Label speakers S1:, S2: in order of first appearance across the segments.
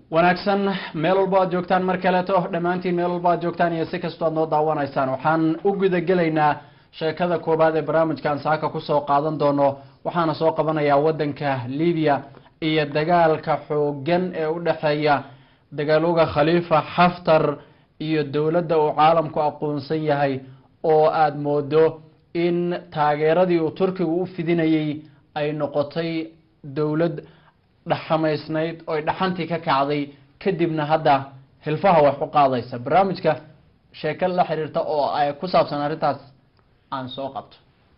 S1: wanaagsan meel walba aad joogtaan mar kaleeto dhammaantiin meel walba aad joogtaan iyo si kastoo aad noo daawanaysaan waxaan u gudagelaynaa sheekada koobaad ee barnaamijkan saaka kusoo qaadan doono waxaana soo qabanayaa waddanka libiya iyo dagaalka xoogan ee u dhexeeya dagaalooga khaliifa xaftar iyo dowladda uu caalamku aqoonsan yahay oo aada moodo in taageeradii uu turkigu u fidinayay ay noqotay dowlad dhaxamaysnayd oy dhaxantii ka kacday kadibna hadda hilfaha wax u qaadaysa barnaamijka sheeko la xiriirta oo ay ku saabsan arrintaas aan soo qabto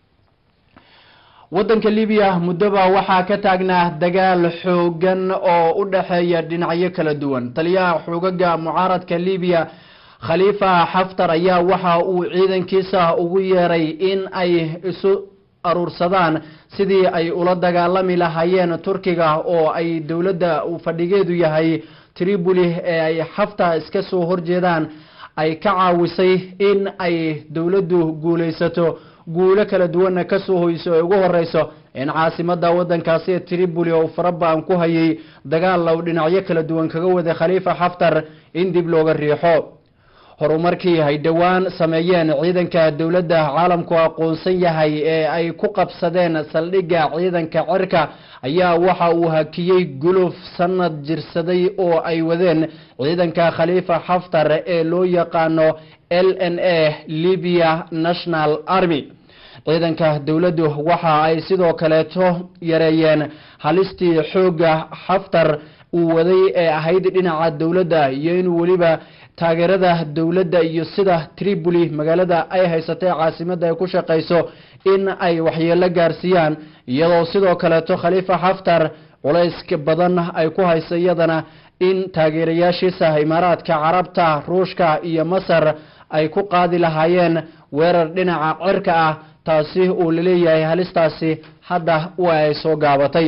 S1: waddanka libiya muddoba waxaa ka taagnaa dagaal xoogan oo u dhexeeya dhinacyo kala duwan taliyaha xoogaga mucaaradka libiya khaliifa xaftar ayaa waxa uu ciidankiisa ugu yeeray in ay isu aruursadaan sidii ay ula dagaalami lahaayeen turkiga oo ay dowladda uu fadhigeedu yahay tripoli ee ay xafta iska soo horjeedaan ay ka caawisay in ay dowladdu guulaysato guulo kala duwanna kasoo hoyso ay ugu horeyso in caasimada wadankaasi ee tripoli oo faraba-an ku hayay dagaal low dhinacyo kala duwan kaga waday khaliifa xaftar in dib looga riixo horumarkii ay dhowaan sameeyeen ciidanka dowladda caalamku aqoonsan yahay ee ay ku qabsadeen saldhigga ciidanka cirka ayaa waxa uu hakiyey guluf sanad jirsaday oo ay wadeen ciidanka khaliifa xaftar ee loo yaqaano l n a libya national army ciidanka dowladdu waxa ay sidoo kaleeto yareeyeen halistii xooga xaftar uu waday ee ahayd dhinaca dowladda iyo inuu weliba taageerada dowladda iyo sida tripoli magaalada ay haysatay caasimada ay ku shaqayso in ay waxyeelo gaarsiiyaan iyadoo sidoo kaleeto khaliifa xaftar culayska badan ay ku hayso iyadana in taageerayaashiisa imaaraadka carabta ruushka iyo masar ay ku qaadi lahaayeen weerar dhinaca cirka ah taasi uu laleeyahay halistaasi hadda waa ay soo gaabatay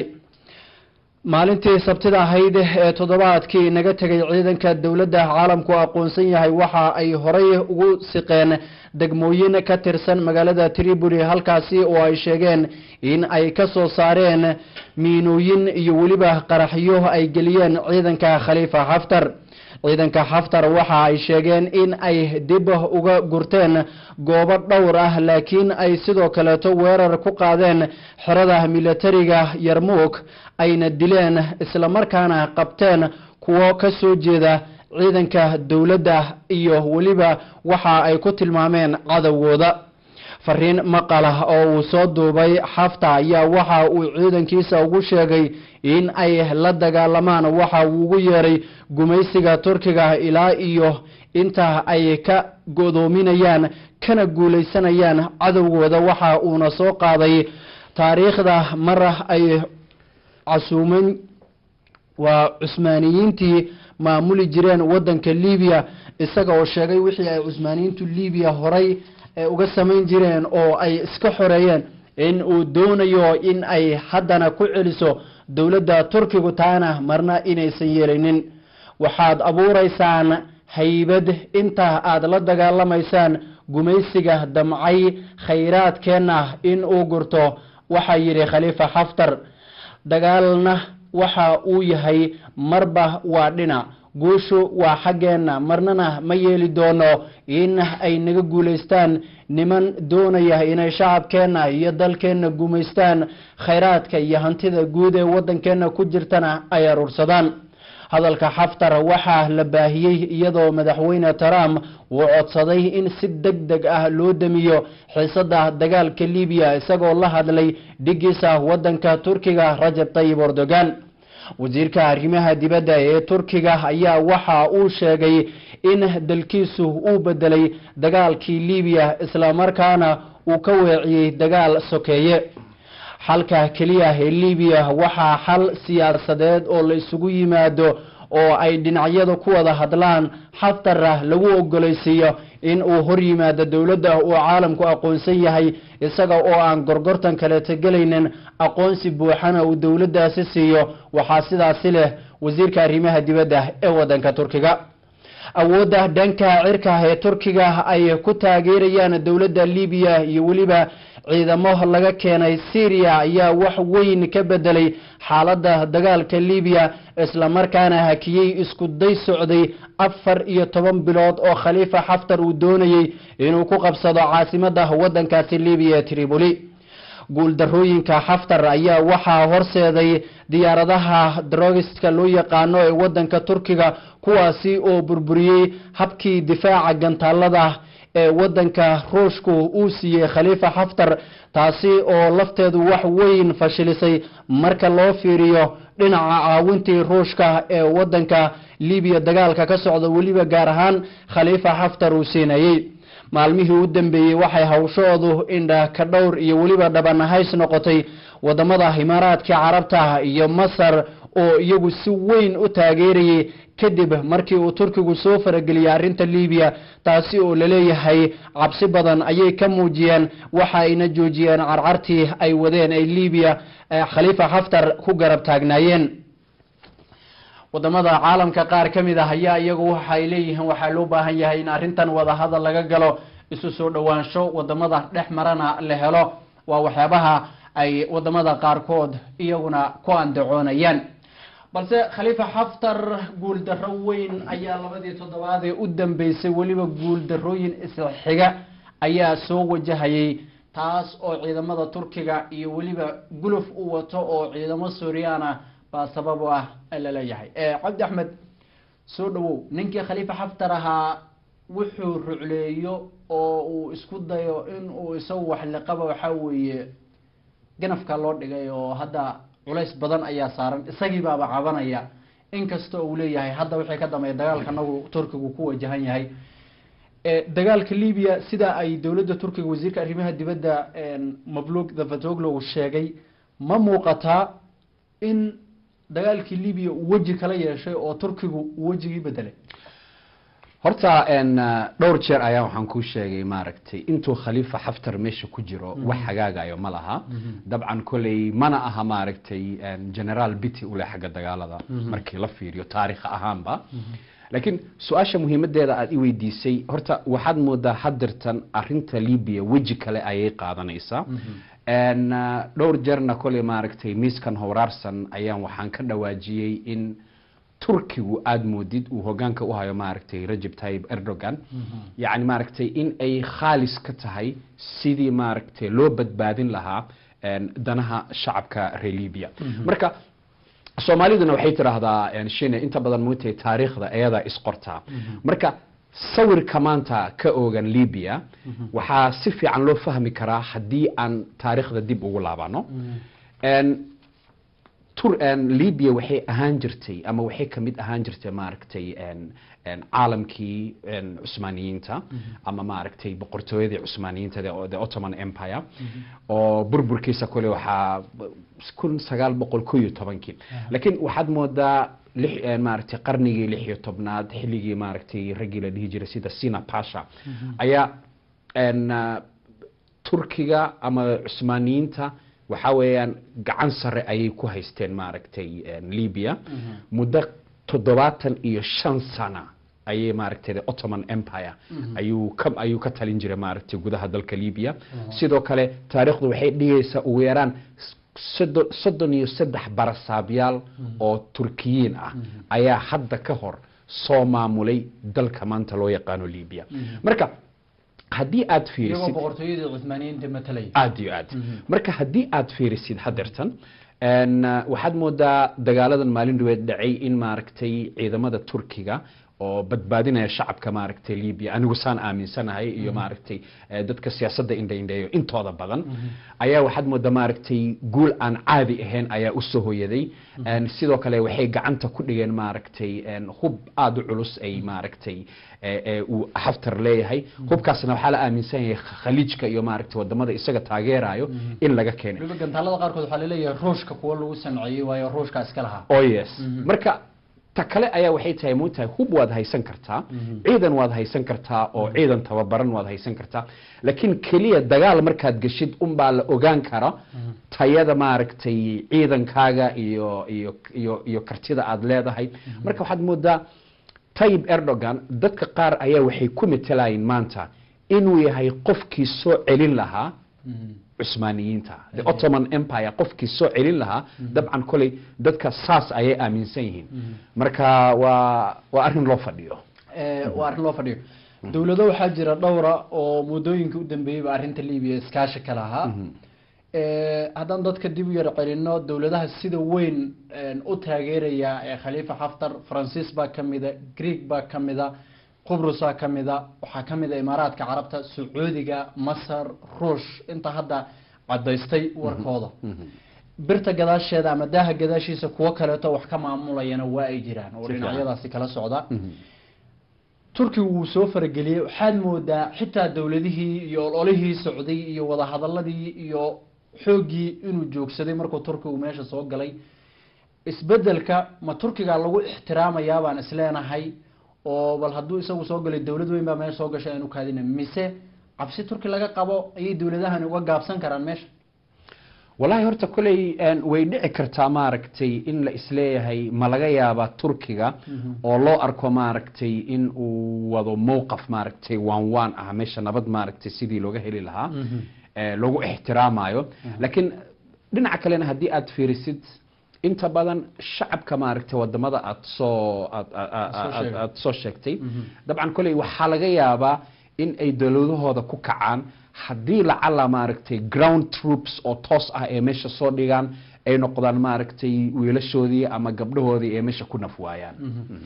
S1: maalintii sabtida ahayd ee toddobaadkii naga tegay ciidanka dowladda caalamku aqoonsan yahay waxa ay horay ugu siqeen degmooyin ka tirsan magaalada tripoli halkaasi oo ay sheegeen in ay ka soo saareen miinooyin iyo weliba qaraxyo ay geliyeen ciidanka khaliifa xaftar ciidanka xaftar waxa ay sheegeen in ay dib uga gurteen goobo dhowr ah laakiin ay sidoo kaleeto weerar ku qaadeen xerada militariga yarmuuk ayna dileen islamarkaana qabteen kuwo ka soo jeeda ciidanka dowladda iyo weliba waxa ay ku tilmaameen cadowgooda fariin maqal ah oo uu soo duubay xafta ayaa waxa uu ciidankiisa ugu sheegay in ay la dagaalamaan waxa uu ugu yeeray gumaysiga turkiga ilaa iyo inta ay ka godoominayaan kana guulaysanayaan cadowgooda waxa uuna soo qaaday taariikhda mar ay casuuman waa cusmaaniyiintii maamuli jireen wadanka libiya isaga oo sheegay wixii ay cusmaaniyiintu libiya horay uga samayn jireen oo ay iska xoreeyeen in uu doonayo in ay haddana ku celiso dowladda turkigu taana marna inaysan yeelinin waxaad abuureysaan haybad inta aada la dagaalamaysaan gumaysiga damcay khayraadkeenna in uu gurto waxaa yidhi khaliifa xaftar dagaalna waxa uu yahay marba waa dhinac guushu waa xaggeenna marnana ma yeeli doono in ay naga guulaystaan niman doonaya inay shacabkeenna iyo dalkeenna gumaystaan khayraadka iyo hantida guud ee waddankeenna ku jirtana ay aruursadaan hadalka xaftar waxaa la baahiyey iyadoo madaxweyne trump uu codsaday in si deg deg ah loo damiyo xiisada dagaalka libiya isagoo la hadlay dhigiisa waddanka turkiga rajab tayib erdogan wasiirka arrimaha dibadda ee turkiga ayaa waxa uu sheegay in dalkiisu uu bedelay dagaalkii libiya islamarkaana uu ka weeciyey dagaal sokeeye xalka keliya ee libiya waxaa xal siyaasadeed oo la isugu yimaado oo ay dhinacyadu ku wada hadlaan xaftarah lagu ogolaysiiyo in uu hor yimaado dowladda uu caalamku aqoonsan yahay isaga oo aan gorgortan kaleeto gelaynin aqoonsi buuxana uu dowladdaasi siiyo waxaa sidaasi leh wasiirka arrimaha dibadda ee waddanka turkiga awoodda dhanka cirka ee turkiga ay ku taageerayaan dowladda libiya iyo weliba ciidamo laga keenay syria ayaa wax weyn ka bedelay xaaladda dagaalka libiya islamarkaana hakiyey isku day socday afar iyo toban bilood oo khaliifa xaftar uu doonayey inuu ku qabsado caasimada wadankaasi libiya ee tripoli guuldarooyinka xaftar ayaa waxaa horseeday diyaaradaha drogiska loo yaqaano ee wadanka turkiga kuwaasi oo burburiyey habkii difaaca gantaalada ee wadanka ruushku uu siiyey khaliifa xaftar taasi oo lafteedu wax weyn fashilisay marka loo fiiriyo dhinaca caawintii ruushka ee wadanka libiya dagaalka ka socda weliba gaar ahaan khaliifa xaftar uu siinayey maalmihii u dambeeyey waxay hawshoodu indha ka dhowr iyo weliba dhabanahays noqotay wadamada imaaraadka carabta iyo masar oo iyagu si weyn u taageerayay kadib markii uu turkigu soo farageliyey arrinta libiya taasi oo laleeyahay cabsi badan ayay ka muujiyeen waxa ayna joojiyeen carcartii ay wadeen ay libiya khaliifa xaftar ku garab taagnaayeen wadamada caalamka qaar ka mid ah ayaa iyagu waxay leeyihiin waxaa loo baahan yahay in arrintan wadahadal laga galo isu soo dhowaansho wadamada dhex marana la helo waa waxyaabaha ay wadamada qaarkood iyaguna ku andacoonayaan balse khaliifa xaftar guuldarro weyn ayaa labadii toddobaad ee u dambeysay weliba guuldarrooyin isxiga ayaa soo wajahayay taas oo ciidamada turkiga iyo weliba guluf u wato oo ciidamo suuriyaana baa sabab u ah laleeyahay cabdi axmed soo dhawow ninkii khaliifa xaftar ahaa wuxuu rucleeyo oo uu isku dayo in uu isagu wax liqaba waxaa weeye ganafka loo dhigay oo hadda culays badan ayaa saaran isagii baaba cabanaya inkasta uu leeyahay hadda wixii ka dambeeya dagaalka anagu turkigu ku wajahan yahay dagaalka libiya sida ay dowladda turkiga wasiirka arrimaha dibadda mablug davatoglo sheegay ma muuqataa in dagaalkii libiya uu weji kala yeeshay oo turkigu uu wejigii bedelay
S2: horta dhowr jeer ayaa waxaan kuu sheegay maaragtay intuu khaliifa xaftar meesha ku jiro wax hagaagayo ma laha dabcan koley mana aha maaragtay generaal bity ule xagga dagaalada markii la fiiriyo taarikh ahaanba laakiin su-aasha muhiimadeeda aada i weydiisay horta waxaad moodaa hadirtan arinta libiya weji kale ayay qaadanaysaa dhowr jeerna koley maaragtay miiskan howraarsan ayaan waxaan ka dhawaajiyey in turkigu aada moodid uu hogaanka u hayo maaragtay rajab tayib erdogan yacni maaragtay in ay khaalis ka tahay sidii maaragtay loo badbaadin lahaa danaha shacabka reer libya marka soomaaliduna waxay tidhaahdaa shine inta badan moogtahay taariikhda ayadaa isqortaa marka sawirka maanta ka oogan libya waxaa si fiican loo fahmi karaa haddii aan taariikhda dib ugu laabano libya waxay ahaan jirtay ama waxay kamid ahaan jirtay maaragtay caalamkii cusmaaniyiinta ama maaragtay boqortooyadii cusmaaniyiinta the ottoman empire oo burburkiisa kule waxaa kun sagaal boqol ko iyo tobankii laakiin waxaad moodaa maaragtay qarnigii lix iyo tobnaad xilligii maaragtay raggii la dhihi jiray sida sina pasha ayaa turkiga ama cusmaaniyiinta waxaa weeyaan gacan sare ayay ku haysteen maaragtay libya muddo toddobaatan iyo shan sana ayay maaragtay the ottoman empire ayuu ka ayuu ka talin jiray maaragtay gudaha dalka libya sidoo kale taariikhdu waxay dhigaysaa ugu yaraan soddon soddon iyo saddex barasaabyaal oo turkiyiin ah ayaa hadda ka hor soo maamulay dalka maanta loo yaqaano libya marka haddii aad fiirisid
S1: boqortooyadii cuthmaaniyiinta matalay
S2: aad iyo aad marka haddii aad fiirisid hadeertan waxaad moodaa dagaaladan maalin dhaweed dhacay in maaragtay ciidamada turkiga oo badbaadinaya shacabka maaragtay libya anigu saan aaminsanahay iyo maaragtay dadka siyaasadda indhaindheeyo intooda badan ayaa waxaad moodaa maaragtay guul aan caadi ahayn ayaa usoo hoyaday sidoo kale waxay gacanta ku dhigeen maaragtay hub aada u culus ay maaragtay uu xaftar leeyahay hubkaasna waxaa la aaminsan yahay khaliijka iyo maaragtay wadamada isaga taageerayo in laga keenay
S1: waliba gantaalada qaarkood waxaa laleeyahay ruushka kuwa lagu sameeyey waayo ruushka iska lahaa
S2: oh yes marka ta kale ayaa waxay tahay moogtahay hub waad haysan kartaa ciidan waad haysan kartaa oo ciidan tababaran waad haysan kartaa laakiin keliya dagaal markaad geshid unbaa la ogaan kara tayada maaragtay ciidankaaga iyo iyo iyo iyo kartida aad leedahay marka waxaad moodaa tayib erdogan dadka qaar ayaa waxay ku metelayin maanta inuu yahay qofkii soo celin lahaa cusmaaniyiinta the ottoman empire qofkii soo celin lahaa dabcan koley dadka saas ayay aaminsan yihiin marka waa waa arrin loo fadhiyo
S1: Eh, waa arrin loo fadhiyo dowlado waxaa jira dhowra oo muddooyinka u dambeeyeyba arrinta libiya iskaashi ka lahaa Eh, haddaan dadka dib u yar celino dowladaha sida weyn eh, u taageeraya ee khaliifa xaftar faransiis baa ka mida greeg baa ka mida qubrusaa ka mida waxaa ka mida imaaraadka carabta sacuudiga masar ruush inta hadda cadaystay warkooda birta gadaasheeda ama daaha gadaashiisa kuwo kaleeto wax ka maamulayana waa ay jiraan oo
S2: Si fiican.
S1: dhinacyadaasi kala socda turkiga wuu soo farageliyey waxaad moodaa xitaa dowladihii iyo ololihii socday iyo wadahadaladii iyo xooggii inuu joogsaday markuu turkigu meesha soo galay isbedelka ma turkiga lagu ixtiraamayaa baan isleenahay oo bal hadduu isagu soo galay dowlad weyn baa meesha soo gashay aanu kaadina mise cabsi turki laga qabo ayay dowladahani uga gaabsan karaan meesha
S2: wallaahi horta koley een, way dhici kartaa maaragtay in la isleeyahay ma laga yaabaa turkiga oo loo arko maaragtay in uu wado mowqaf maaragtay waan waan ah meesha nabad maaragtay sidii looga heli lahaa ee, lagu ixtiraamayo laakiin dhinaca kalena haddii aad fiirisid inta badan shacabka maaragtay wadamada aad soo aad aad- aad-
S1: Soo
S2: aad-
S1: sheegay.
S2: aad soo sheegtay dabcan koley waxaa laga yaabaa in ay dowladahooda ku kacaan haddii lacala maaragtay ground troops oo toos ah ee meesha soo dhigaan ay noqdaan maaragtay wiilashoodii ama gabdhahoodii ee meesha ku naf waayaan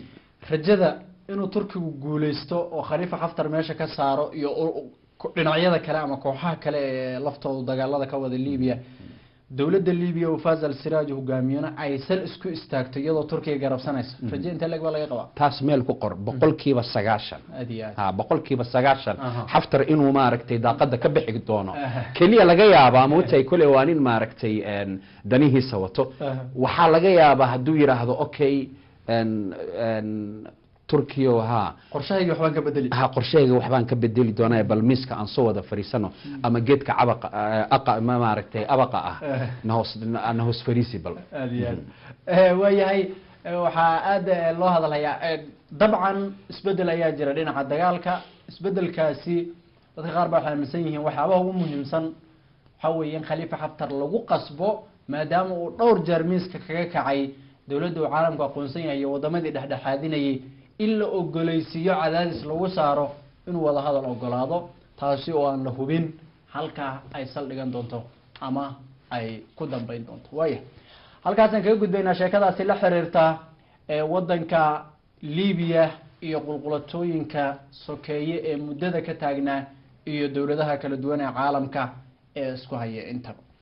S1: rajada inuu turkigu guuleysto oo khaliifa xaftar meesha ka saaro iyo u- u- ku- dhinacyada kale ama kooxaha kale ee laftooda dagaalada ka wada libiya dowladda libiya uu faz al siraaj hogaamiyona ay sal isku istaagto iyadoo turkiga garabsanaysa raje intee leeg baa laga qabaa
S2: taas meel ku qor boqolkiiba sagaashan
S1: aad iyo aad
S2: ha boqolkiiba sagaashan
S1: Aha.
S2: xaftar inuu maaragtay daaqada ka bixi doono
S1: Aha.
S2: keliya laga yaabaa mootay kole waa nin maaragtay een, danihiisa wato
S1: Aha.
S2: waxaa laga yaabaa hadduu yidhaahdo okay een, een, turkiyo ha
S1: qorshahaygi waxbaan ka bedeli
S2: ha qorshahayga waxbaan ka bedeli doonaa bal miiska aan soo wada fadhiisano ama geedka cabaqa eh, aqa ma maaragtay abaqa ah
S1: Eh.
S2: na hoos na hoos fadhiisi bal
S1: aad iyo aad Eh, waayahay eh, waxaa aad eh, loo hadalhayaa eh, dabcan isbedel ayaa jira dhinaca dagaalka isbedelkaasi dadka qaar baa waxay aaminsan yihiin waxyaabaha ugu muhiimsan waxaa weeye in khaliifa xaftar lagu qasbo maadaama uu dhowr jeer miiska kaga kacay dowladda uu caalamku aqoonsan yahay iyo wadamadii dhexdhexaadinayay in la ogoleysiiyo cadaadis lagu saaro inuu wada hadal ogolaado taasi oo aan la hubin halkaa ay saldhigan doonto ama ay ku dambeyn doonto waaya halkaasaan kaga gudbaynaa sheekadaasi la xiriirta ee wadanka libiya iyo qulqulatooyinka sokeeye ee muddada ka taagnaa iyo dowladaha kala duwan ee caalamka ee isku haya intaba